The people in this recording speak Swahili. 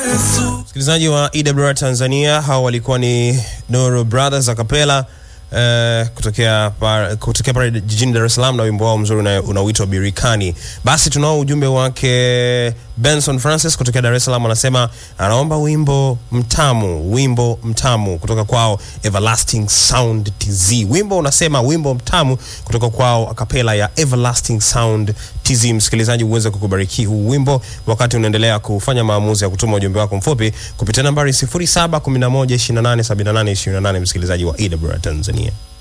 Msikilizaji wa EWR Tanzania, hao walikuwa ni Nuru Brothers Acapella eh, kutokea par, kutokea pale jijini Dar es Salaam na wimbo wao mzuri una- unaoitwa Birikani. Basi tunao ujumbe wake Benson Francis kutokea Dar es Salaam, anasema anaomba wimbo mtamu, wimbo mtamu kutoka kwao Everlasting Sound TZ. Wimbo unasema wimbo mtamu kutoka kwao akapela ya Everlasting Sound TZ. Msikilizaji, uweze kukubariki huu wimbo wakati unaendelea kufanya maamuzi ya kutuma ujumbe wako mfupi kupitia nambari 0711287828, msikilizaji wa EWR Tanzania.